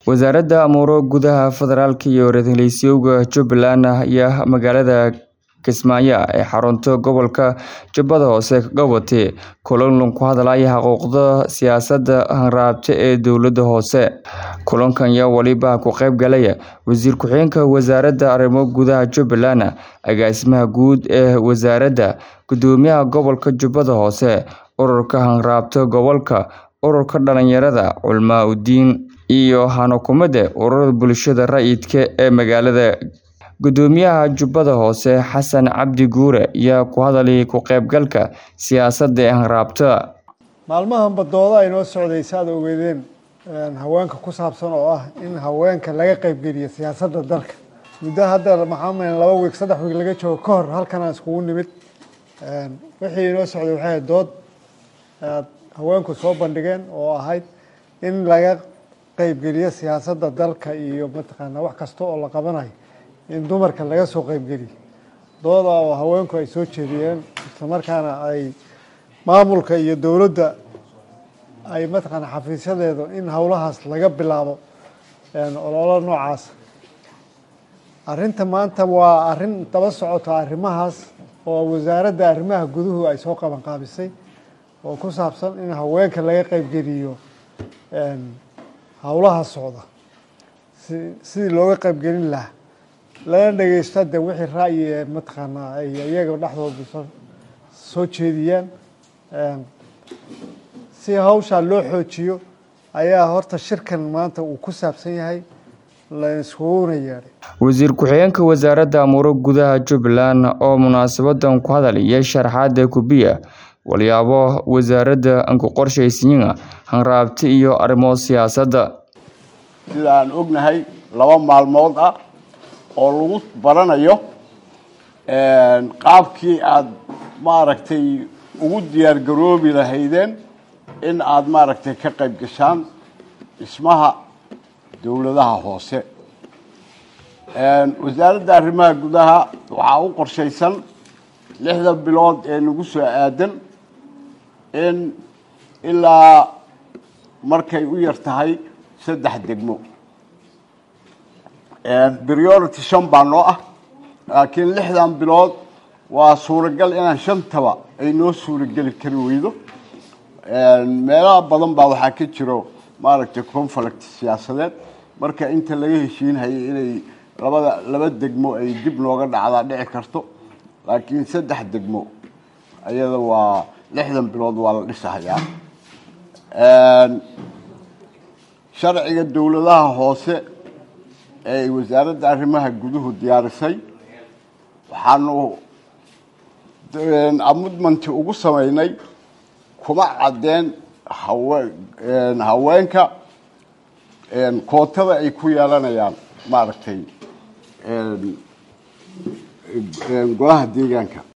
wasaaradda amuuro gudaha federaalka iyo ra-iisul jubbaland ayaa magaalada kismaayo ee xarunta gobolka jubbada hoose ka qabatay kulan ku hadlaya xuquuqda siyaasadda hanraabta ee dowladda hoose kulankan ayaa waliba ku qayb galaya wasiir ku-xigeenka wasaaradda arrimo gudaha jubbaland agaasimaha guud ee wasaaradda gudoomiyaha gobolka jubbada hoose ururka hanraabta gobolka ururka dhalinyarada culmaa udiin iyo hanukumada ururada bulshada rayidka ee magaalada gudoomiyaha jubbada hoose xasan cabdi guure ayaa ku hadlayay ku qaybgalka siyaasadda ee hanraabta maalmahanba dooda ay noo socdaysa aad ogeedeen haweenka ku saabsan oo ah in haweenka laga qaybgeliyo siyaasadda dalka muddo hadda maxaa malan laba wiig saddex wiig laga joogo ka hor halkan aan iskugu nimid wixii inoo socday waxay ahayd dood aad haweenku soo bandhigeen oo ahayd in laga qaybgeliyo siyaasadda dalka iyo mataqaanaa wax kasta oo la qabanayo in dumarka laga soo qaybgeliyo dooda oo haweenku ay soo jeediyeen islamarkaana ay maamulka iyo dowladda ay mataqaana xafiisyadeedu in howlahaas laga bilaabo ololo noocaas arrinta maanta waa arrin daba socota arrimahaas oo wasaaradda arrimaha guduhu ay soo qaban qaabisay oo ku saabsan in haweenka laga qaybgeliyo howlaha socda si sidii looga qaybgelin lahaa lana dhegeysto de wixii ra'yi ee mataqaanaa ay iyaga dhexdooda soo soo jeediyaan si hawshaa loo xoojiyo ayaa horta shirkan maanta uu ku saabsan yahay la iskuguna yeedhay wasiir ku-xigeenka wasaaradda amuuro gudaha jubbaland oo munaasabadan ku hadalaya sharaxaada kubiya walyaabo wasaaradda anku qorshaysiina hanraabti iyo arrimo siyaasadda sida aan ognahay laba maalmood ah oo lagu baranayo qaabkii aada maaragtay ugu diyaar garoobi lahaydeen in aada maaragtay ka qayb gashaan dhismaha dowladaha hoose wasaaradda arrimaha gudaha waxaa u qorshaysan lixda bilood ee nagu soo aadan in ilaa markay u yar tahay saddex degmo priority shan baa noo ah laakiin lixdan bilood waa suuragal inaan shantaba ay noo suurageli kari weydo meelaha badan baa waxaa ka jiro maaragtay conflict siyaasadeed marka inta laga heshiinhayay inay labada laba degmo ay dib nooga dhacdaa dhici karto laakiin saddex degmo ayada waa lixdan bilood waa la dhisahayaa sharciga dowladaha hoose ee wasaaradda arrimaha guduhu diyaarisay waxaanu amudmanti ugu sameynay kuma caddeen hawe haweenka kootada ay ku yeelanayaan maaragtay golaha deegaanka